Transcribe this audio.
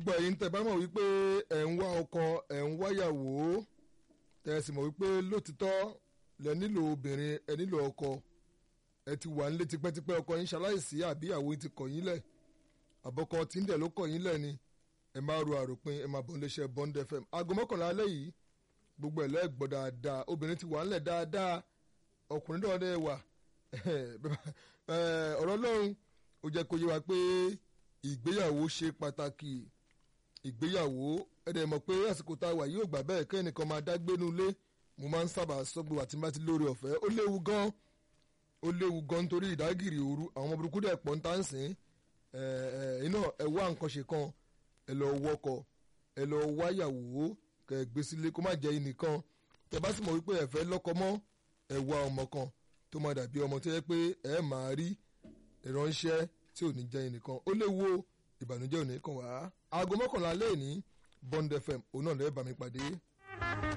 gbogbo ẹ̀yin tẹ́ bá mọ̀ wípé ẹ̀ ń wá ọkọ ẹ̀ ń wáyàwó tẹ́ ẹ sì mọ̀ wípé lótìtọ́ lẹ nílò obìnrin ẹ nílò ọkọ ẹ ti wà nílé tipẹ́tipẹ́ ọkọ yín ṣaláìsí àbí ìyàwó yín ti kọ̀ yín lẹ̀ àbọ̀kọ tí ń dẹ̀ ló kọ̀ yín lẹ̀ ni ẹ máa ro àròpin ẹ máa bọ̀ níléeṣẹ́ Bond FM aago mọ́kànlá alẹ́ yìí gbogbo ẹ̀ lẹ́gbọ́ dáadáa obìnrin ti wà ńlẹ̀ dáadáa ọkùnrin náà dẹ̀ wà ọ̀rọ̀ Ọlọ́run ó jẹ́ kó yé wa pé ìgbéyàwó ṣe pàtàkì ìgbéyàwó ẹ̀dẹ̀ mọ̀ pé àsìkò tá a wà yóò gbà bẹ́ẹ̀ kẹ́nìkan máa dá gbénu ilé mo máa ń sábà sọ́gbó àti bá ti lórí ọ̀fẹ́ ó léwu gan ó léwu gan nítorí ìdágìrì òru àwọn ọmọ burúkú dẹ̀ pọ̀ ń tà ń sìn iná ẹ wá nǹkan ṣe kan ẹ lọ wọkọ̀ ẹ lọ wáyàwó kẹ gbé sílé kó má jẹ́ ẹnìkan tẹ bá sì mọ̀ wípé ẹ fẹ́ lọ́kọ mọ́ ẹ wá ọmọ kan tó máa dàbí ọmọ tó yẹ pé ẹ máa rí ìránṣẹ́ tí ò ní jẹ́ ẹnìkan ó léwu ìbànújẹ́ ò ní kàn wá aago mọ́kànlá lẹ́ẹ̀ní Bond FM òun náà lẹ́ẹ̀ bá mi pàdé.